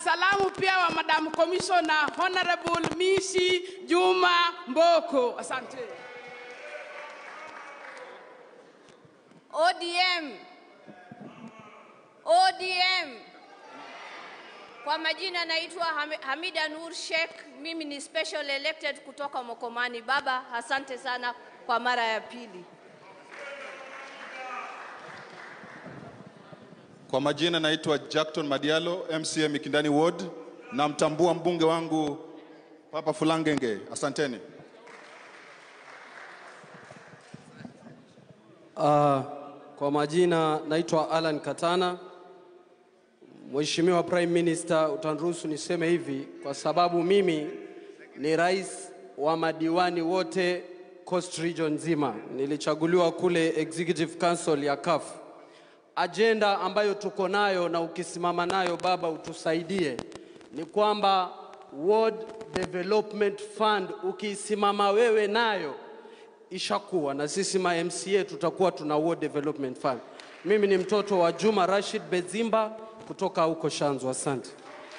salamu pia wa Madam Commissioner Honorable Misi Juma Mboko. Asante. ODM. ODM. Kwa majina naitwa Ham- Hamida Nur Sheikh. Mimi ni special elected kutoka Mokomani. Baba, asante sana kwa mara ya pili. Kwa majina naitwa Jackton Madialo, MCA Mikindani Ward. Namtambua mbunge wangu Papa Fulangenge. Asanteni. Uh, kwa majina naitwa Alan Katana. Mheshimiwa Prime Minister, utaniruhusu niseme hivi kwa sababu mimi ni rais wa madiwani wote Coast Region nzima. Nilichaguliwa kule Executive Council ya CAF. Ajenda ambayo tuko nayo na ukisimama nayo baba utusaidie ni kwamba Ward Development Fund ukisimama wewe nayo ishakuwa na sisi ma MCA tutakuwa tuna Ward Development Fund. Mimi ni mtoto wa Juma Rashid Bezimba kutoka huko Shanzu. Asante.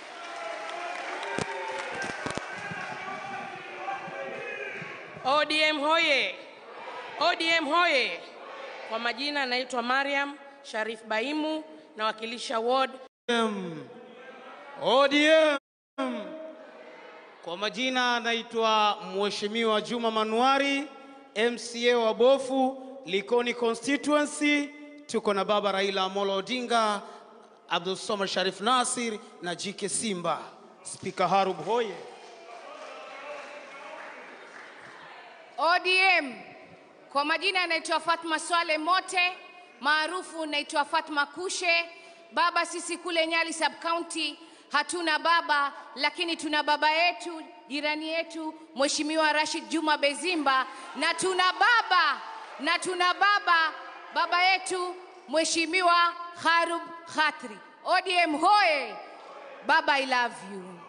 ODM hoye! ODM hoye! Kwa majina naitwa Mariam Sharif Baimu, nawakilisha ward ODM. Kwa majina naitwa Mheshimiwa Juma Manuari, MCA wa Bofu, Likoni constituency. Tuko na baba Raila Amolo Odinga, Abdul Somar Sharif Nasir na Jike Simba. Spika Harub hoye! ODM. Kwa majina naitwa Fatma Swale Mote, maarufu naitwa Fatma Kushe. Baba, sisi kule Nyali sub county hatuna baba, lakini tuna baba yetu jirani yetu Mheshimiwa Rashid Juma Bezimba, na tuna baba na tuna baba baba yetu Mheshimiwa Harub Khatri. ODM hoye! Baba, I love you.